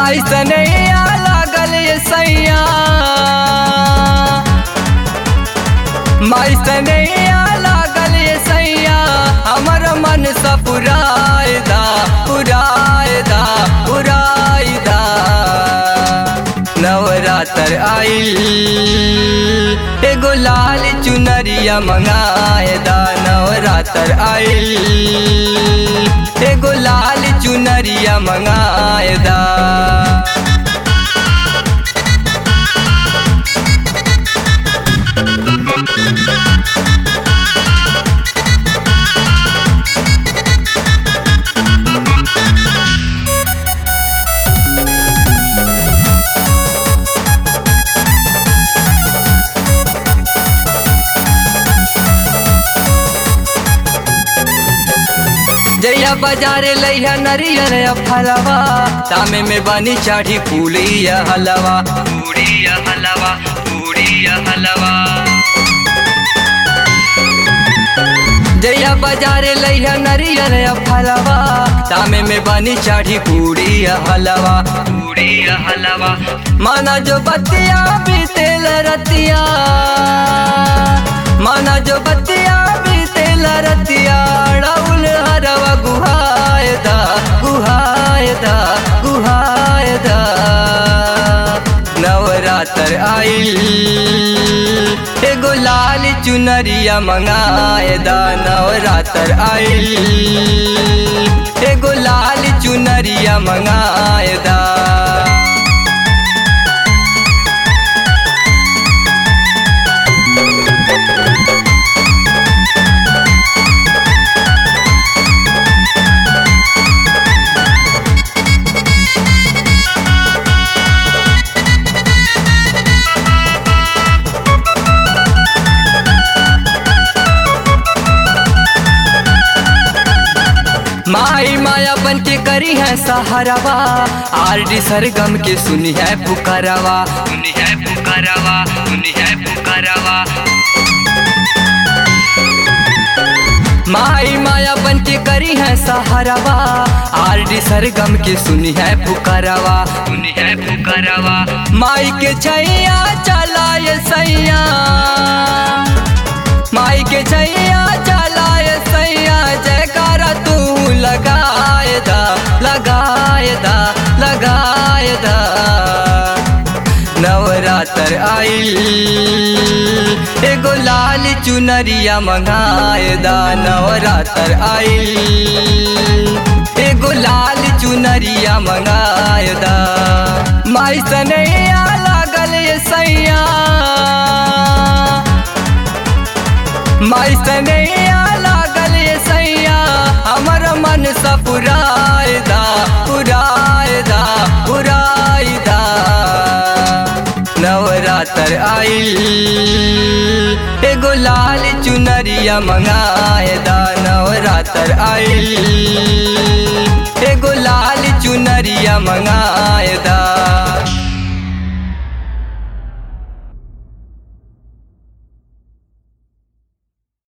माई सनैया लागल ये सैया माई सनैया लागल ये सैया हमर मन सा पुरायदा पुरायदा पुरायदा नवरात्र आइल एगो लाल चुनरिया मंगायदा नवरात्र आइल एगो लाल चुनरिया मंगायदा जैया बाजारे लैया नरियर फलवा तामे में बनी चाढ़ी पूरी हलवा पूरी हलवा पूरी हलवा जैया बाजारे लैया नरियर फलवा तामे में बनी चाढ़ी पूरी हलवा पूरी हलवा माना जो बतिया बीतेल रतिया माना जो बतिया बीतेल रतिया राउल हरवा गुहायदा गुहायदा गुहायदा नवरात्र आइल एगो लाल चुनरिया मंगायदा नवरात्र आइल एगो लाल चुनरिया मंगायदा माई माया बन के करी है सहारावा आर डी सरगम के सुनी है पुकारवा सुनी है पुकारवा सुनी है पुकारवा माई माया बन के करी है सहारावा आर डी सरगम के सुनी है पुकारवा सुनी है पुकारवा माई के छैया चलाए सैया माई के छैया चलाए सैया जयकारा तू लगायदा लगायदा लगायदा नवरात्र आइल एगो लाल चुनरिया मंगायदा नवरात्र आइल एगो लाल चुनरिया मंगायदा माई सनैया लागल ये सैया माई सनैया लागल ये सैया हमर मन सा पुरायदा पुरायदा पुरायदा नवरात्र आइल एगो लाल चुनरिया मंगायदा नवरात्र आइल एगो लाल चुनरिया मंगायदा